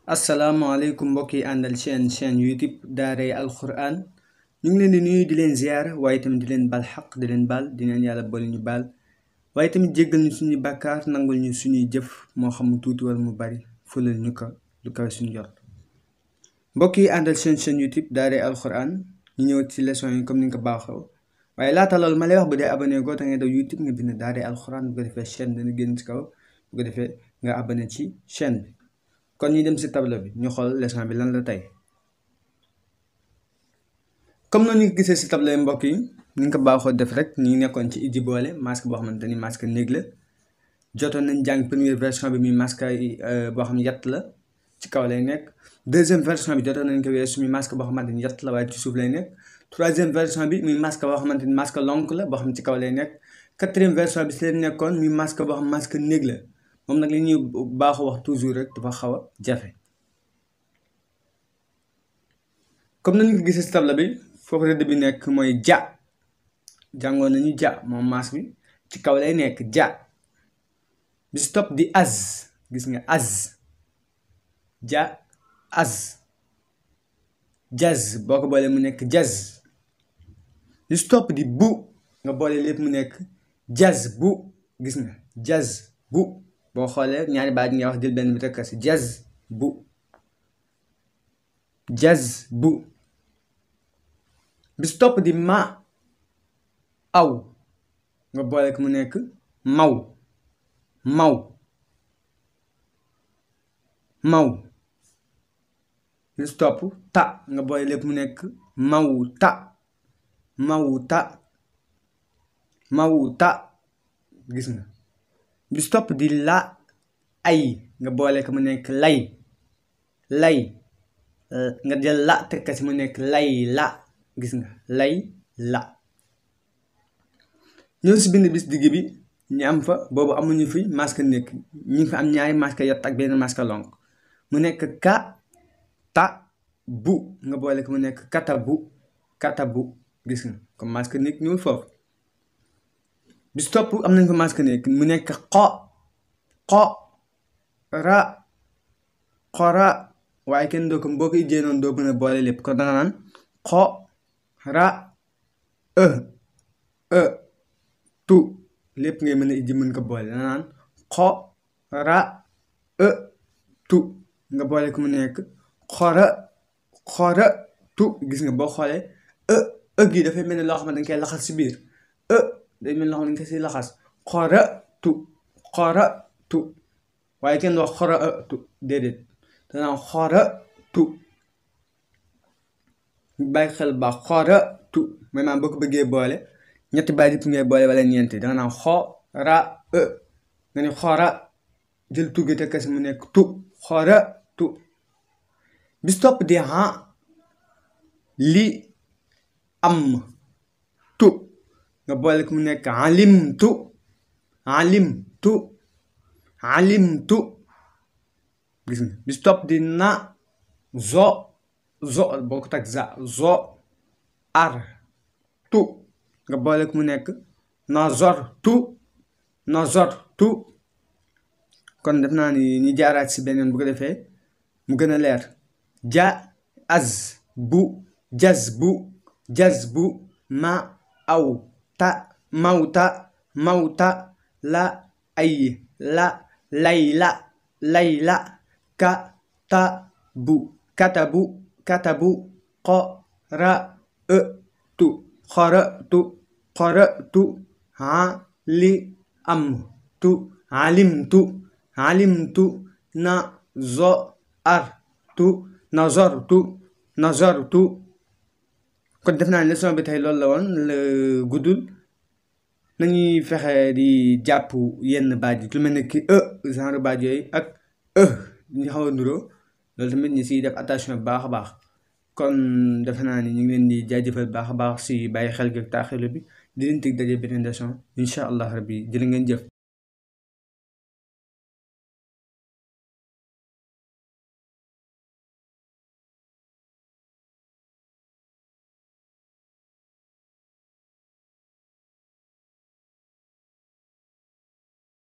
asalaamaaleykum mbokk yi àndal chaîne chaîne youtube daaray alquran ñu ngi leen di nuyu di leen ziar waaye tamit di leen baal xaq di leen baal di leen yàlla boole ñu baal waaye tamit jéggal ñu suñuy bàkkaar nangul ñu suñuy jëf moo xam mu tuuti wala mu bari fulal ñu ko lu kawe suñu jot mbokk yi àndal chaîne chaîne youtube daaray alquran ñu ñëw ci leçon yi comme ni nga ko baaxoo waaye laata loolu ma lay wax bu dee abonné goo te nga daw youtube nga bind daaray alquran bu ko defee chaîne dana génn ci kaw bu ko defee nga abonné ci chaîne bi kon ñu dem ci tableau bi ñu xool leçon bi lan la tey comme noonu ñu ko gisee ci tableau yi mbokk yi ni nga ko baaxoo def rek ñu ngi nekkoon ci Idji Boole masque boo xamante ni masque néeg la jotoon nañ jàng première version bi muy masque boo xam yett la ci kaw lay nekk deuxième version bi jotoon nañ ko weesu muy masque boo xamante ni yett la waaye ci suuf lay nekk troisième version bi muy masque boo xamante ni masque lonk la boo xam ci kaw lay nekk quatrième version bi ci leen nekkoon muy masque boo xam masque néeg la moom nag li ñuy baaxoo wax toujours rek dafa xaw a jafe comme nañu ko gisee ci table bi foofu rëdd bi nekk mooy ja jàngoon nañu ja moom maas bi ci kaw lay nekk ja bi si topp di az gis nga az ja az jaz boo ko boolee mu nekk jaz bi si topp di bu nga boole lépp mu nekk jaz bu gis nga jaz bu boo xoolee ñaari baat yi nga wax jël benn bi tekk si jaz bu jaz bu bis topp di ma aw nga boole ko mu nekk maw maw maw bis topp ta nga boole lépp mu nekk maw ta maw ta maw ta gis nga bis topp di la ay nga boole ko mu nekk lay lay nga jël la tekka si mu nekk lay la gis nga lay la ñëw si bind bis digg bi ñu am fa boobu amuñu fi masque nekk ñu ngi fa am ñaari masque yott ak benn masque lonk mu nekk ka ta bu nga boole ko mu nekk kata bu kata bu gis nga comme masque nekk ñëwul foofu bis topp am nañ fa masque nekk mu nekk xo xo ra xora waaye kenn doo ko boo ko ijjee noonu doo mën a boole lépp kon danga naan xo ra e e tu lépp ngay mën a ijji mën ko boole danga naan xo ra e tu nga boole ko mu nekk xora xora tu gis nga boo xoolee e e gi dafay mel ni loo xam ne dañ koy laxas si biir e day mel loo xam ne dañ koy si laxas xora tu xora tu waaye kenn wax xora e tu déedéet danaa xora tu bàyyi xel ba xora tu mooy maanaam boo ko bëggee boole ñetti baat yëpp ngay boole wala ñeenti danga naan xora e nga ni xora jël tu gi te kasi mu nekk tu xora tu bis topp di ha li am tu nga boole ko mu nekk alim tu alim tu alim tu gis nga bis topp di na zo zo boo ko tag za zo ar tu nga boole ko mu nekk nazor tu nazor tu kon def naa ni ñu jaaraat si beneen bu ko defee mu gën a leer ja az bu jaz bu jaz bu ma aw ta mawta mawta la ay la layla layla ka ta bu katabu katabu qo ra e tu xora tu xora tu ha li am tu alim tu alim tu na zo ar tu nazar tu nazar tu kon def naa ne leçon bi tey loolu la woon la guddul nañuy fexe di jàpp yenn baat yi lu mel ne ki e genre baat yooyu ak e ñu xaw a nuroo loolu tamit ñu siy def attention bu baax a baax kon defe naa ni ñu ngi leen di jaajëfal baax a baax si bàyyi xel gi ak taaxilu bi di leen teg daje beneen leçon incha allah rabbi jërë ngeen jëf